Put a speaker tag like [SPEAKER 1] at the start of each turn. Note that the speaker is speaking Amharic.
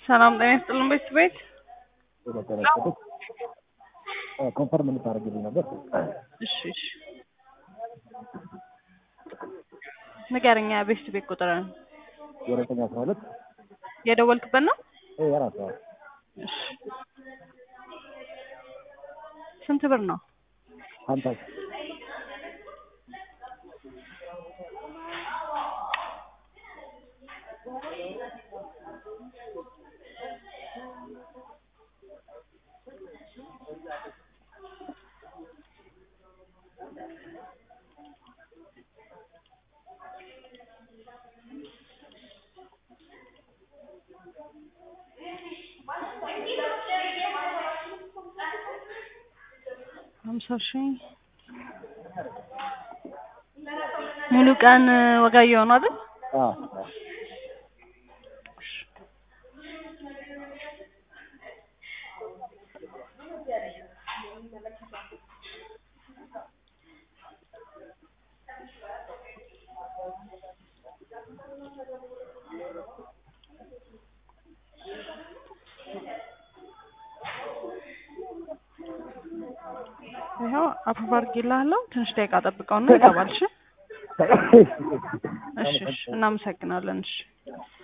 [SPEAKER 1] ሰላም ጤና ይስጥልን ቤት ቤት
[SPEAKER 2] የተጠረጠሩት ኮንፈርም እንድታደርግልኝ ነበር።
[SPEAKER 1] እሺ እሺ ንገረኛ ቤት ቤት ቁጥርን
[SPEAKER 2] የሁለተኛ አስራ ሁለት
[SPEAKER 1] የደወልክበት ነው
[SPEAKER 2] የራሷ
[SPEAKER 1] እሺ ስንት ብር ነው
[SPEAKER 2] ሀምሳ
[SPEAKER 1] ሀምሳ ሺህ ሙሉ ቀን ወጋየሁ ነው አይደል?
[SPEAKER 2] አዎ
[SPEAKER 1] ይኸው አፕሮቭ አድርጌልሃለሁ። ትንሽ ደቂቃ ጠብቀውና ይገባል። እሺ እሺ እሺ፣ እናመሰግናለን። እሺ